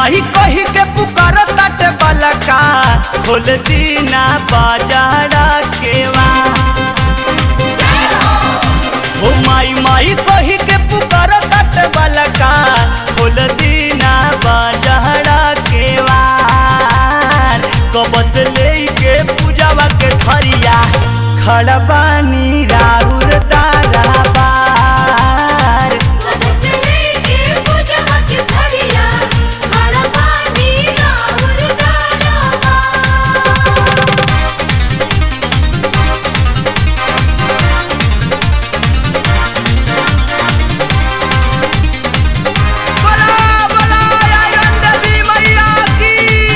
माही कही के पुकार ताटे बलका खोल दीना बाजारा केवा हो माई माई कही के पुकार ताटे बलका खोल दीना बाजारा केवा कबस लेके पूजावा के थरिया खड़बानी राउर तारा बार कबस लेके पूजवा के थरिया खड़ा पानी राउर दानवा बोला बोला आयरन देवी मैया की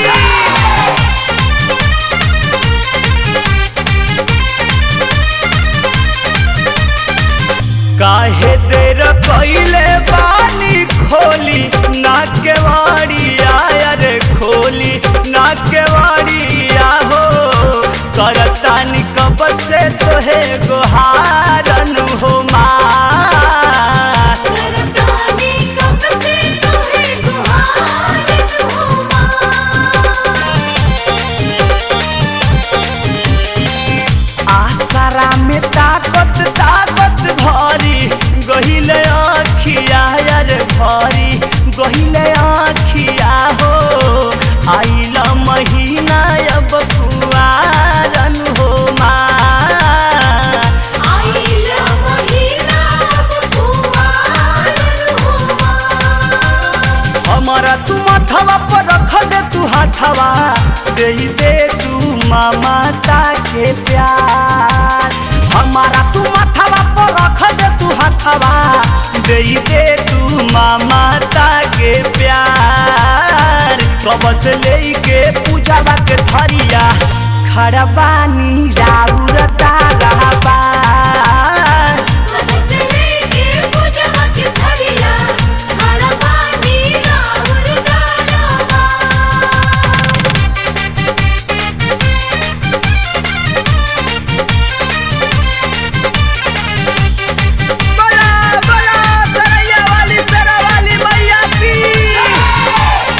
काहे देर पहिले पानी खोली ना के वाड़िया रे खोली ना के वाड़िया हो करतानी कब से तोहे गोहारन हो माँ करतानी कब से तोहे गुहारन हो आसरा में ताकत ताकत भरी गहिले आखिया रे भरी गहिले आखिया हो आइल महीना अब कुआरन हो माँ आइल महीना अब कुवारन हो हमारा तू माथवा पर रख दे तू हाथवा दे दे तू ममता के प्यार हमारा तू माथवा पर रख दे तू हाथवा दे दे तू ममता के प्यार कबस लेके पूजावा के थरिया खड़बानी राउर तारा बार कबस लेके पूजवा के थरिया खड़ा पानी राउर दानवा बला बला सरैया वाली सरा वाली मैया की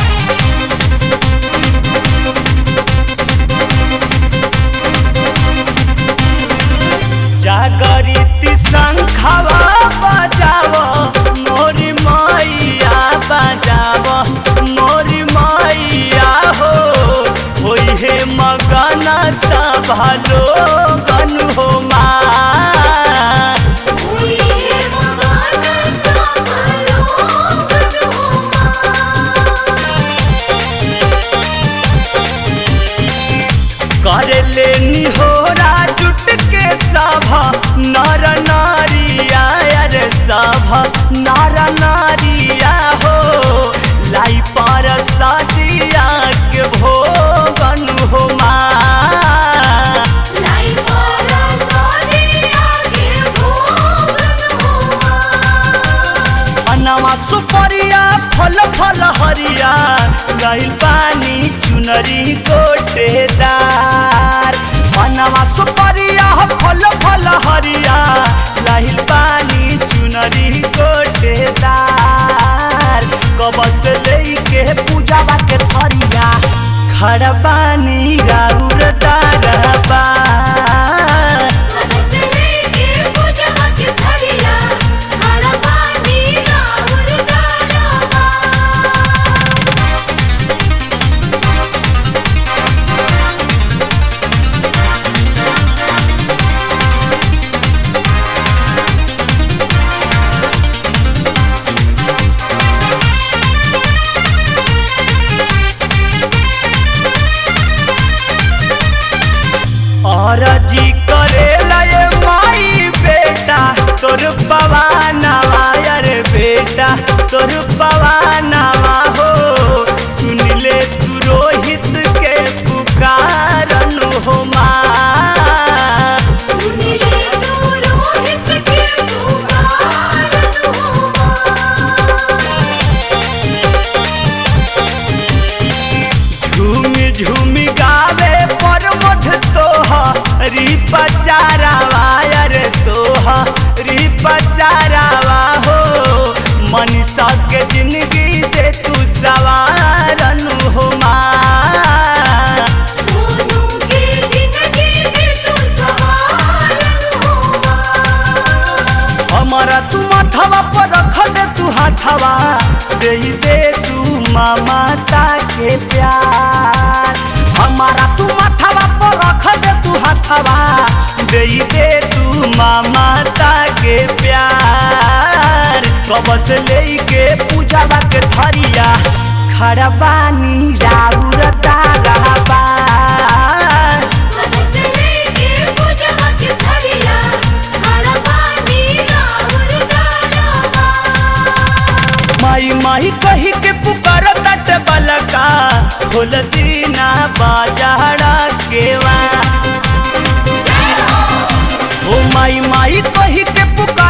जागरिती शंखवा बजाव मोरी मैया बजाव मोरी मैया हो होई हे मगन सभा लोगन हो माँ हुई है मगन सब लोगन हो कर लेनी हो जुट के सभा नर नारिया रे सभा नर नारिया हो लाई पर सदिया के भोगन हो माँ लाई पर सारे आगे भोगन हो अनवा सुपरिया फल फल हरिया गइल पानी चुनरी गोटेदार अनवा सुपरिया फल फल हरिया लाहिल पानी चुनरी गोटेदार कबस लेके पूजावा के थरिया खड़बानी राउर दारबा कबस लेके पूजवा के थरिया खड़ा पानी राउर दानवा और जी करेला ये माई बेटा तोर पवानवा रे बेटा तोर पवानवा हो सुन ले तू रोहित के पुकारन हो माँ सुनिले तू रोहित के पुकारन हो झूमी झूमी गावे पर मध तोहरी पचारावा रे तोहरी पचारावा हो मनीषा के जिंदगी दे तू सवार दे दे तू ममता के प्यार हमारा तू माथवा पर रख दे तू हाथवा दे दे तू ममता के प्यार कब से लेके पूजावा के थरिया खड़ा बानी राउर ताराबा कब से लेके पूजवा के थरिया खड़ा पानी राउर दानवा माई माई कही के पुकार तट बलका खोल दीना बाजारा केवा जय हो ओ माई माई कही के पुकार